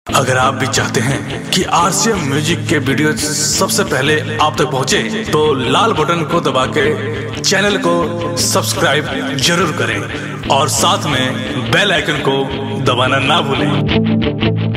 अगर आप भी चाहते हैं कि आरसीएम म्यूजिक के वीडियो सबसे पहले आप तक पहुंचे, तो लाल बटन को दबा के चैनल को सब्सक्राइब जरूर करें और साथ में बेल आइकन को दबाना ना भूलें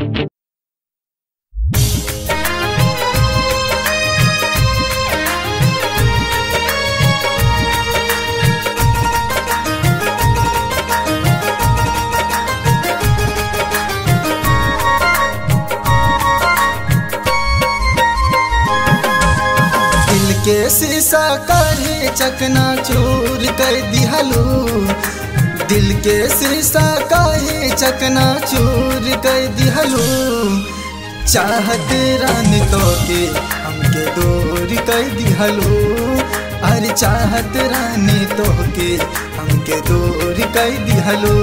दिल के शीशा काढ़े चकना चूर कर दिहलू दिल के शीशा काहे चकना चूर कर दिहलू चाहत रान तो के हमके दूर कर दिहलू अरे चाहत रानी तो के हमके दूर कर दिहलू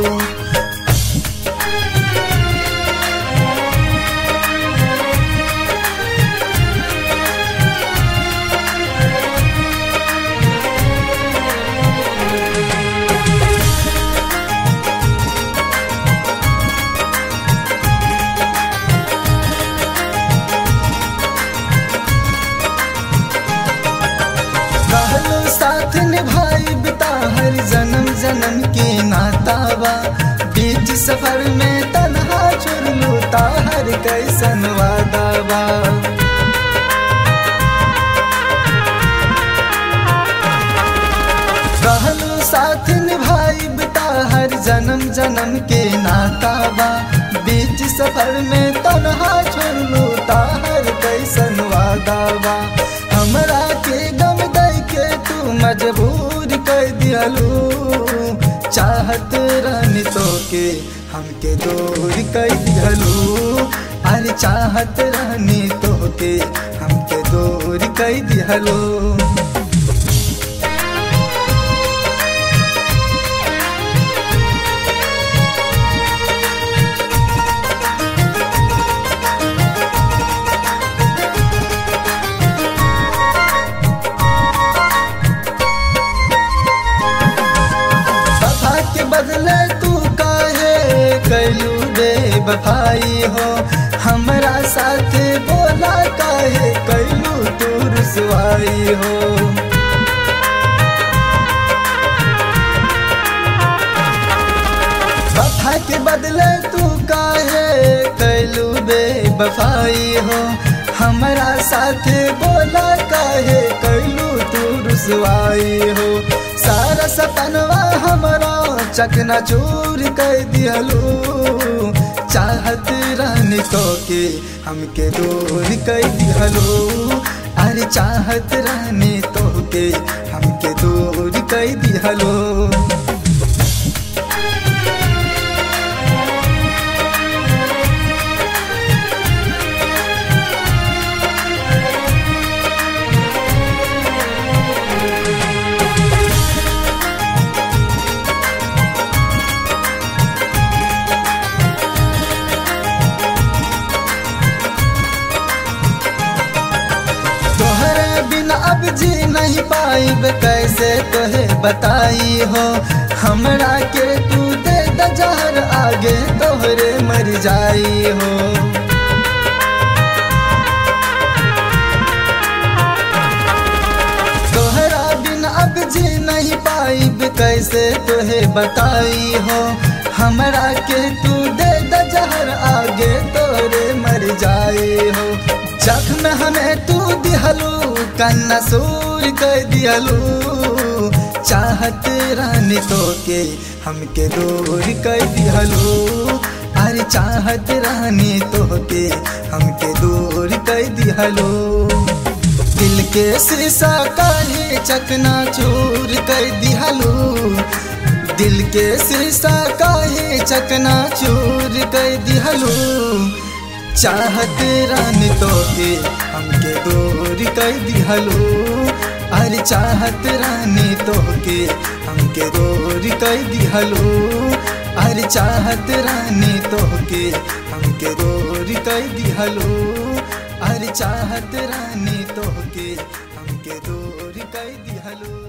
कहलो साथ निभाई बिता हर जन्म जन्म के नातावा बीच सफर में तन्हा चुर लूता हर कैसन वादावा कहलो साथ निभाई बिता हर जन्म जन्म के नातावा बीच सफर में तन्हा छोड़ लूता हर कैसन वादावा हमरा के गम दई के तू मजबूर कर दियलू चाहत रहनी तो के हमके दूर कर दियलू अरे चाहत रहनी तो के हमके दूर कर दियलू वफा के बदले तू काहे कैलू बे बफाई हो हमरा साथ बोला काहे कैलू तू रुसवाई हो वफा के बदले तू काहे कैलू बे बफाई हो हमरा साथ बोला काहे कैलू तू रुसवाई हो सारा सपनवा हमरा चकना चूर कर दियलू चाहत रानी तो के हमके दूर कर दियलू अरे चाहत रानी तो के हमके दूर कर दियलू तोहरे बिना अब जी नहीं पाइब कैसे तोहे बताई हो हमरा के तू दे द जहर आगे तोहरे मर जाई हो तोहरा बिना अब जी नहीं पाइब कैसे तोहे बताई हो हमरा के तू दे द जहर आगे तोरे मर जाई हो जख्म हमें तू दिहलू कन्ना सूर कर दिहलू चाहत रानी तो के हमके दूर कर दिहलू अरे चाहत रानी तो के हमके दूर कर दिहलू दिल के शीशा काहे चकना चूर कर दिहलू दिल के शीशा काहे चकना चूर कर दिहलू चाहत रानी तो के हमके दूर कर दिहलू अरे चाहत रानी तो के हमके दूर कर दिहलू अरे चाहत रानी तो के हमके दूर कर दिहलू अरे चाहत रानी तो के हमके दूर कर दिहलू